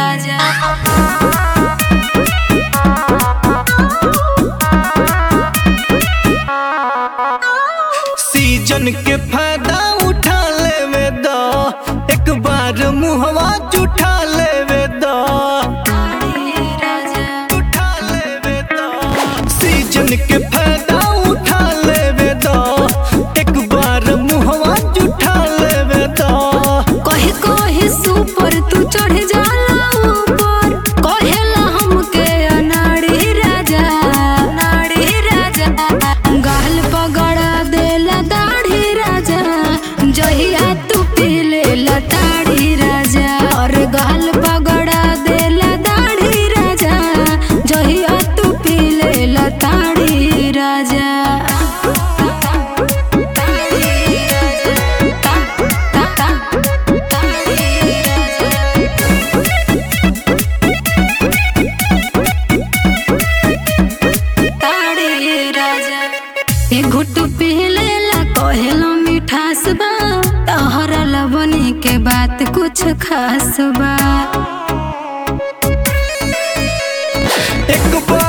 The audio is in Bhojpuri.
राजा सीजन के फायदा उठा लेवे द एक बार मुहवा जुठा लेवे द राजा उठा लेवे द सीजन के फायदा उठा लेवे द एक बार मुहवा जुठा लेवे द कहे कहे सुपर तू चढ़ जाला ऊपर कहेला हमके अनाड़ी राजा अनाड़ी राजा गाल पगड़ा देला दाढ़ी राजा जहिया तू पीले लताड़ी राजा और गाल पगड़ा देला दाढ़ी राजा जहिया तू पीले लताड़ी राजा ए घुट पीलेला कहेलो मिठास बा तहरा लवनी के बात कुछ खास बा एक बार